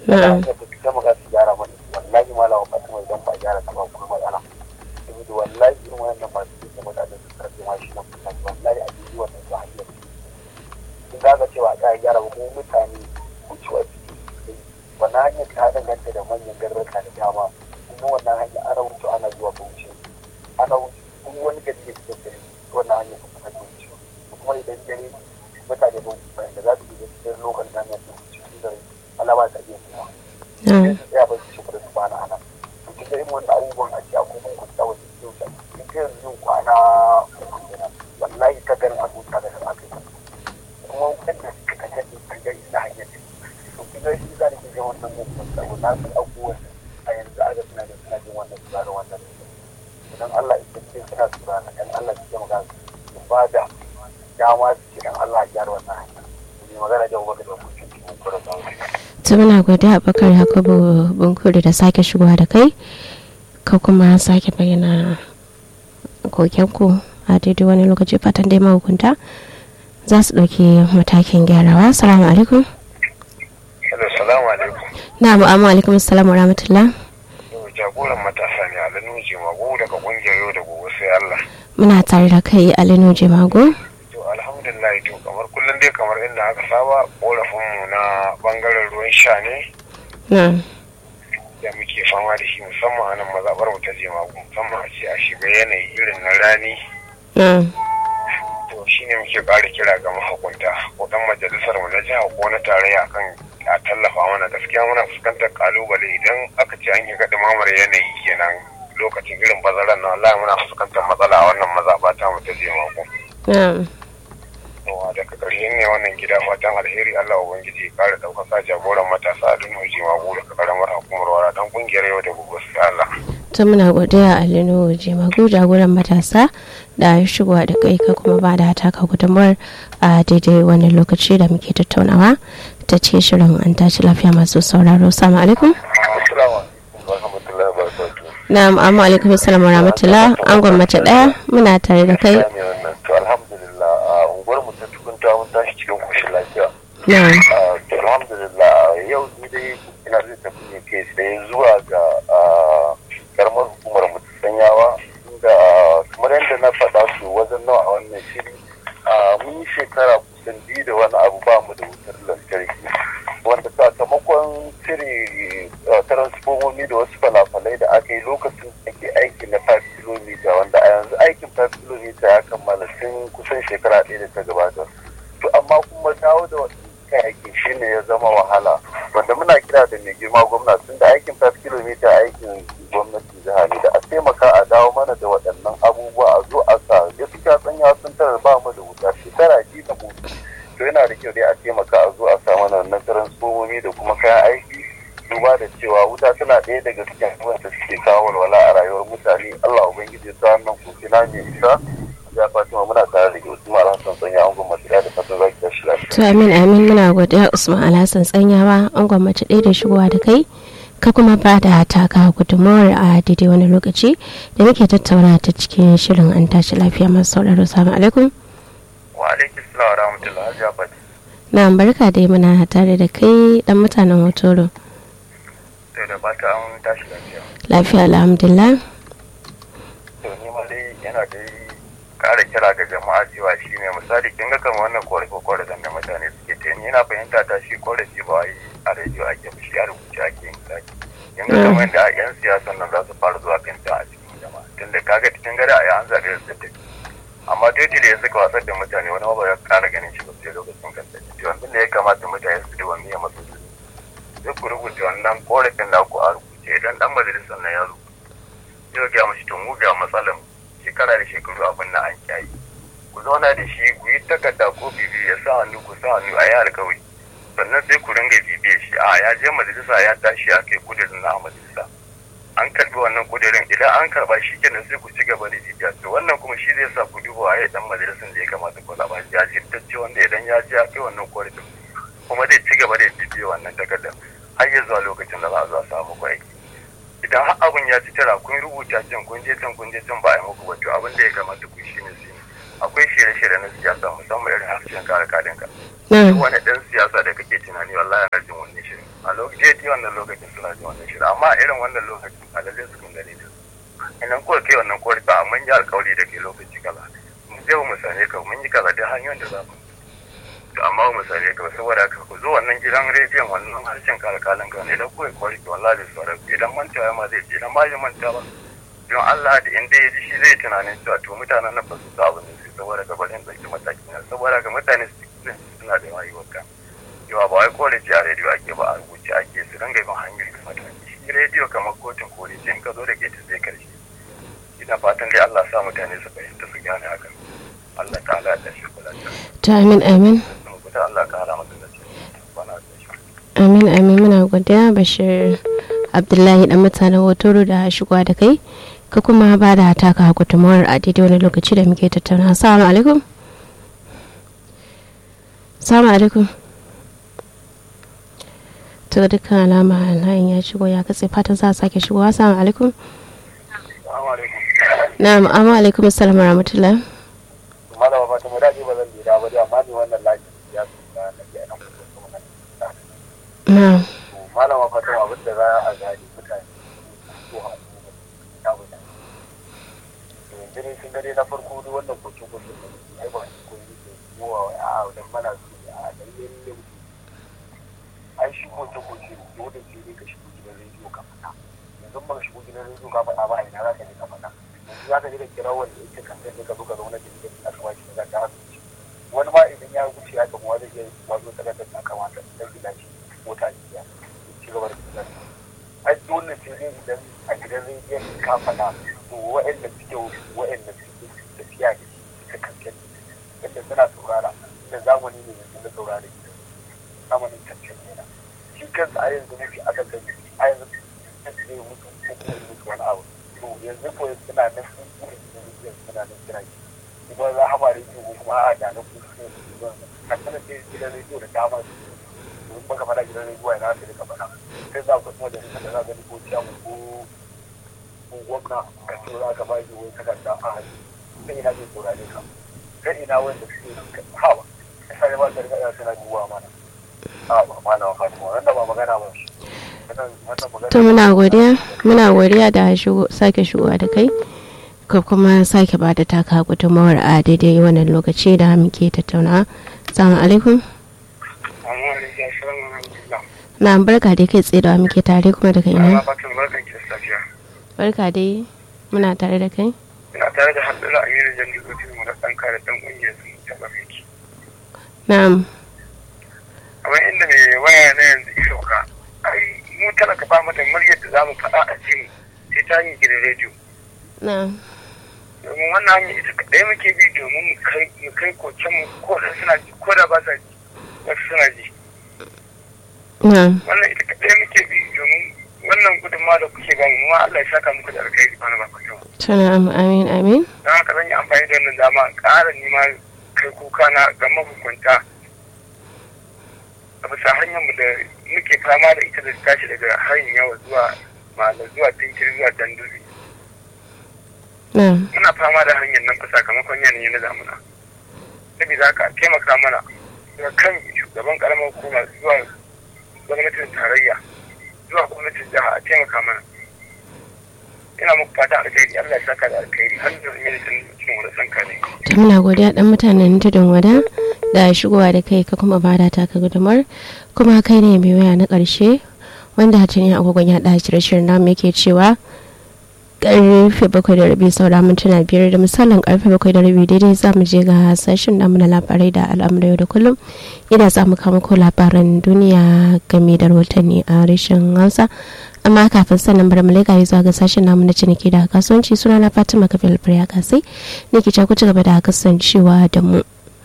Na'am. da ta ta maka su gyara mana wallahi malama fatima idan ba a gyara ta ba kuma matsala saboda wallahi irin wannan ba su da mutane su karfe ma shi na kusa wallahi a jiji wannan su hanyar in za ka cewa a gyara ba kuma mutane wucewa ciki wannan hanyar ta danganta da manyan garraka da dama kuma wannan hanyar ana wuce ana zuwa bauchi ana wuce kuma wani gari da cikin gari wannan hanyar kuma ta wuce kuma idan dare mutane ba bayan da za su je cikin lokacin hanyar da cikin dare Allah ba ta iya kuma na'am ya ba su shukuru su bana ana to kika irin wannan abubuwan a ce a kuma ku tsawo da su ta in ka yanzu yin kwana uku kenan wallahi ta garin abuta da kan aka yi kuma wanda suka kashe din kan gari na hanyar ce to kika shi za ki ga wannan mutum tsawo na san abubuwan a yanzu a ga suna da suna jin wannan suna da wannan idan Allah ya ce suna tura na dan Allah ya maka su ba da dama su ce dan Allah ya gyara wannan hanya ne magana da wani da mutum cikin kura da to muna godiya bakar yakubu bunkuri da sake shigowa da kai ka kuma sake bayyana kokenku a daidai wani lokaci fatan dai mahukunta za su ɗauki matakin gyarawa salamu alaikum Assalamu alaikum. na'am amma alaikum assalam wa rahmatullah jagoran matasa ne alanu jimago daga kungiyar yau da gobe sai Allah muna tare da kai alinu jimago to alhamdulillah to kamar kullum dai kamar inda aka saba korafin mu na bangaren ruwan sha ne na'am da muke fama da shi musamman a nan mazaɓar mu ta jimago musamman a ce a shiga yanayi irin na rani na'am to shine muke ƙara kira ga mahukunta ko dan majalisar mu na jiha ko na tarayya kan a tallafa mana gaskiya muna fuskantar kalubale idan aka ce an yi gaɗi mamar yanayi kenan lokacin irin bazaran na wallahi muna fuskantar matsala a wannan mazaɓa ta mu ta jimago na'am yawa daga ƙarshe ne wannan gida fatan alheri Allah ubangiji ya kare ɗaukaka jagoran matasa a duniya jimago daga ƙaramar hukumar wara dan ƙungiyar yau da gobe sai Allah to muna godiya alinu jimago jagoran matasa da shigowa da kai ka kuma ba da taka gudunmuwar a daidai wani lokaci da muke tattaunawa ta ce shirin an tashi lafiya masu sauraro salamu alaikum assalamu alaikum wa rahmatullahi wa barakatuh na'am amma alaikum assalam wa rahmatullah an gwamnati daya muna tare da kai ne wannan to alhamdulillah a unguwar mu ta tukunta mun tashi cikin koshin lafiya na'am Ah, to alhamdulillah yau ni dai ina zai tafi ne kai tsaye zuwa ga ah, karamar hukumar mu ta sanyawa inda kamar yadda na faɗa su wajen nawa a wannan shiri ah, mun yi shekara kusan biyu da wani abu ba mu da wutar lantarki wanda sakamakon cire ah, transformomi da wasu falafalai da aka yi lokacin da ake aiki na 5 km wanda a yanzu aikin 5 km ya kammala tun kusan shekara ɗaya da ta gabata to amma kuma dawo da wasu kayayyaki shi ne ya zama wahala wanda muna kira da mai girma gwamna tun da aikin 5 km aikin gwamnatin jiha ne da a taimaka a dawo mana da waɗannan abubuwa a zo a sa gaskiya tsanya sun tara ba mu da wuta shekara biyu da mutu to yana da kyau dai a taimaka a zo a sa mana wannan transformomi da kuma kayan aiki duba da cewa wuta tana ɗaya daga cikin abubuwan da suke kawo walwala a rayuwar mutane Allah ubangiji ya sa wannan kofi na mai isa ya fatima muna tare da Usman Alhassan Sanya an gwamnati da fatan zaki tashi lafiya to amin amin muna godiya usman alhassan tsanyawa an gwamnati ɗaya da shigowa da kai ka kuma ba da taka gudunmawar a daidai wani lokaci da muke tattauna ta cikin shirin an tashi lafiya masu sauraro salamu alaikum wa alaikum salam wa rahmatullahi hajiya fati na barka dai muna tare da kai dan mutanen hotoro to da fata an tashi lafiya lafiya alhamdulillah to ni ma dai yana da kara kira ga jama'a cewa shi ne misali kin ga kamar wannan korafe korafen da mutane suke ta ni yana fahimta ta shi korafi ba wai a rediyo ake ba shi a rubuce ake yin saki kin ga kamar yadda yan siyasan nan za su fara zuwa kan ta a cikin jama'a tunda kaga cikin gari a yi an zaɓe su tafi amma daidai da ya suka wasar da mutane wani ma ba ya kara ganin shi ba sai lokacin kan tafi to yanzu ne ya kamata mutane su duba miya masu duk ku rubuta wannan korafin da ku a rubuce idan dan majalisar nan ya rubuta yau ga mashi to mu ga matsalan shekara da shekaru abin na an kyayi ku zauna da shi ku yi takarda ko bibi ya sa hannu ku sa hannu a yi alkawari sannan sai ku ringa bibiyar shi a ya je majalisa ya tashi ya kai kudirin na majalisa an karbi wannan kudirin idan an karba shi kenan sai ku ci gaba da bibiya to wannan kuma shi zai sa ku duba waye dan majalisan da ya kamata ku zaba ya jirtacce wanda idan ya je ya kai wannan korafin kuma zai ci gaba da bibiya wannan takardar har ya zuwa lokacin da za a zo a samu ku aiki idan har abin ya ci tara kun rubuta can kun je can kun je can ba a yi muku ba to abin da ya kamata ku shi ne shine akwai shirye-shirye na siyasa musamman irin harshen kare kadinka na duk wani ɗan siyasa da kake tunani wallahi yana jin wannan shirin a lokacin wannan lokacin suna jin wannan shirin amma irin wannan lokacin a lalle su kun gane ta idan kuka kai wannan korafi a mun yi alkawari da ke lokaci kaza mun je mu sane ka mun yi kaza da hanyoyin da za mu to amma ba mu sane ka ba saboda haka ku zo wannan gidan rediyon wannan harshen kalkalin ka ne da kuka korafi wallahi da sauran idan mantawa ma zai ce idan ma ya manta ba don Allah da inda ya ji shi zai tunanin cewa to mutanen nan ba su sa abin da su saboda ga bari in ɗauki mataki na saboda ga mutane su suna da yawa yi wanka yawa ba wai kore ce a rediyo ake ba a rubuce ake su dinga bin hanyar da mataki shi rediyo kamar kotun kore ce in ka zo da ke ta zai karshe ina fatan dai Allah sa mutane su fahimta su gane hakan Allah ta'ala da shi kula da ta amin amin su kuta Allah ka hana masa da shi bana da shi amin amin muna godiya bashir abdullahi dan mutanen hotoro da shigowa da kai ka kuma ba da taka gudunmawar a daidai wani lokaci da muke tattauna assalamu alaikum assalamu alaikum to dukkan alama layin ya shigo ya katse fatan za a sake shigowa assalamu alaikum Assalamu alaikum na'am amma alaikum assalam wa rahmatullah malama ba ta mu dace ba zan lura ba dai amma ni wannan lafiya ya su da na ke nan kuma nan na'am malama fatima abin da za a gane mutane su a ya wuce yanzu ne sun gare na farko duk wannan kokin kokin da ai ba su koyi da yawa a wajen mana su ne a ɗanyen yin an shigo ta kokin dole sai dai ka shigo gidan rediyo ka faɗa yanzu ba ka shigo gidan rediyo ka faɗa ba a ina za ka je ka faɗa yanzu za ka je da kira wanda yake kan sai ka zo ka zauna da gidan a kawai shi ka ga wani ma idan ya wuce ya gamu zai iya wazo ta da ta kamata da gida shi mota ne ya ci gaba da gidan ai dole sai dai idan a gidan rediyon ka faɗa to wa'anda suke wa'anda suke tafiya da shi ta kankan yadda suna saurara da zamani ne yanzu na saurara gidan zamanin kankan yana shi kansa a yanzu muke aka gani a yanzu zai mutu ko kuma ya mutu wani abu to yanzu ko suna nan sun kuma gidan rediyon suna nan kira shi kuma za a ba rediyo ko kuma a da na kuma a sanar da gidan rediyo da dama su domin baka faɗa gidan rediyo yana da ka faɗa sai za ku kuma da da za gani ko ciyamu ko ko gwamna ka ce za ka bashi wai takarda a hannu sai ina zai saurare ka sai ina wanda suke hawa sai ba ta riga suna duwa mana a ba malama fatima wannan ba magana ba shi wannan wannan magana to muna godiya muna godiya da shigo sake shigowa da kai ka kuma sake ba da taka gudunmawar a daidai wannan lokaci da muke tattauna assalamu alaikum amma da ya shirin alhamdulillah na barka dai kai tsaye da wa muke tare kuma daga Allah ina fatima barkan ki da safiya barka dai muna tare da kai ina tare da Abdullahi Aminu Jalli mu da ɗan kare ɗan ƙungiyar sun taɓa fiki na'am amma inda mai waya na yanzu isa ka ai mu talaka ba mu da muryar da za mu faɗa a cikin sai ta hanyar gidan rediyo na'am domin wannan hanyar ita kaɗai muke bi domin mu kai mu kai koken mu ko da suna ji ko da ba sa ji wasu suna ji na'am wannan ita kaɗai muke bi domin wannan gudunmawa da kuke ba mu ma Allah ya saka muku da alkhairi wani ba ku to na'am amin amin don haka zan yi amfani da wannan dama in ƙara nima kai kuka na ga mahukunta a bisa hanyar mu da muke fama da ita da tashi daga hanyar yawa zuwa ma'ana zuwa tinkiri zuwa danduri na'am muna fama da hanyar nan fa sakamakon yanayi na damuna saboda haka a taimaka mana daga kan shugaban karamar hukuma zuwa gwamnatin tarayya zuwa gwamnatin jiha a taimaka mana ina muku fata alkhairi Allah ya saka da alkhairi har da zai yi cikin wani sanka ne to muna godiya dan mutanen tudun wada da shigowa da kai ka kuma bada taka gudumar kuma kai ne mai waya na ƙarshe wanda tuni agogon ya ɗa shirye-shiryen namu yake cewa karfe bakwai da rabi saura mintuna biyar da misalin karfe bakwai da rabi daidai za mu je ga sashen namu na labarai da al'amura yau da kullum ina za mu kama ko labaran duniya game da rahotanni a rashin hausa amma kafin sannan bar mu leƙa zuwa ga sashen namu na ciniki da kasuwanci suna na fatima kafin alfariya kasai ne ke ku ci gaba da kasancewa da mu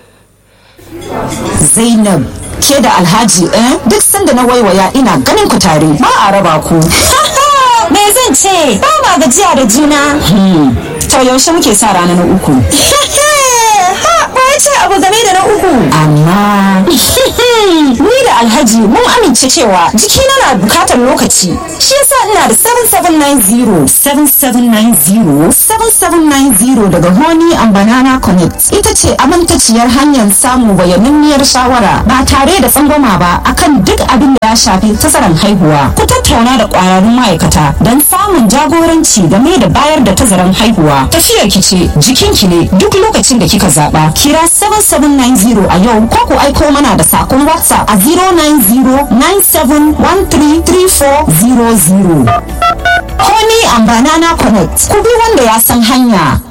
Zainab ke da Alhaji eh duk sanda na waiwaya ina ganin ku tare ba a raba ku. Me zan ce? Ba ma gajiya da juna. To yaushe muke sa rana na uku. Ha, ba ce abu game da na uku amma ni da alhaji mun amince cewa jikina na bukatar lokaci shi yasa ina da 7790 7790 7790 daga Honey and Banana Connect ita ce amintaciyar hanyar samun bayaninniyar shawara ba tare da tsangwama ba akan duk abin da ya shafi tazaran haihuwa. Ku tattauna da ƙwararrun ma'aikata don samun jagoranci game da bayar da tazaran haihuwa. Tafiyar ki ce jikinki ne duk lokacin da kika zaɓa. Kira 7790 a yau ko ku aiko mana da sakon WhatsApp a 09097133400. Honey and Banana Connect ku bi wanda ya san hanya.